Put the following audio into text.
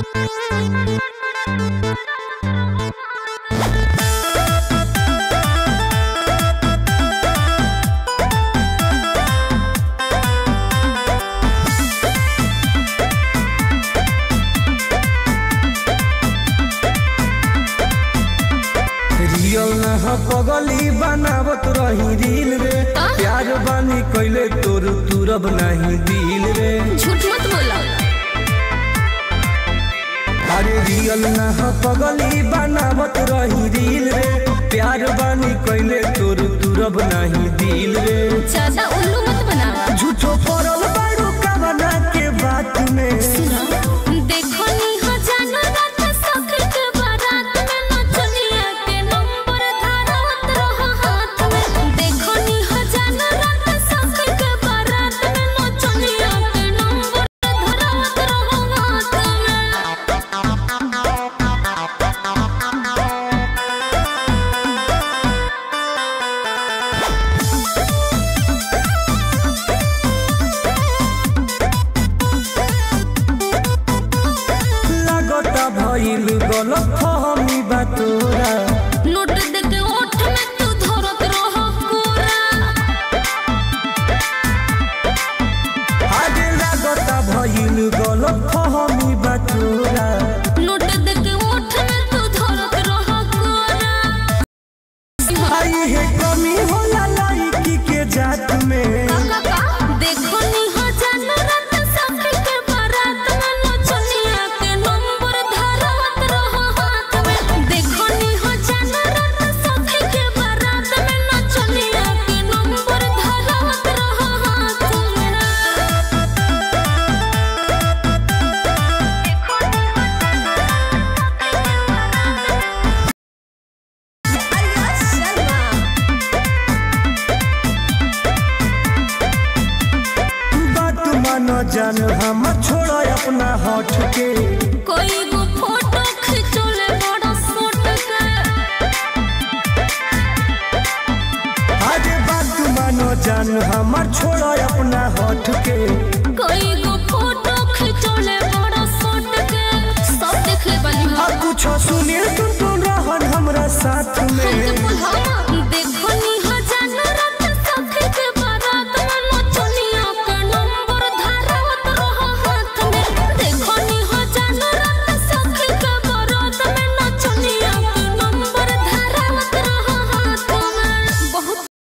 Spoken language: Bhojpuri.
रियल ना ह पगली बनावत रही रील रे प्यार बानी कैले तोर तुरब नहीं दिल रे झूठ मत बोलो अरे रियल ना ह पगली बनावत रही रील रे प्यार बानी कैले तोर तुरब नहीं दिल रे ज्यादा उल्लू मत बनावा झूठो पड़ल बारू कवना के बात में देखो नी हो जानो रात सखर के बारात में नचनिया के नंबर धारत रहो हाथ में देखो नी हो जानो रात सखर के बारात में नचनिया के नंबर धारत रहो हाथ में लागता भइल गलत फहमी बा तोरा नोट देके ओठ में तू धरत रहो कोरा आगे लागता भइल गलत फहमी बा तोरा नोट देके ओठ में तू धरत रहो कोरा आई है कमी होला लड़की के जात में देखो नी हो जानो रात सखर के बारात में नचनिया के नंबर धारत रहो हाथ में देखो नी हो जानो रात सखर के बारात में नचनिया के नंबर धारत रहो हाथ में बात मानो जान हम छोड़ो अपना हट के कोई गो फोटो खिंचोले बड़ा सोट के आगे बात मानो जान हम छोड़ो अपना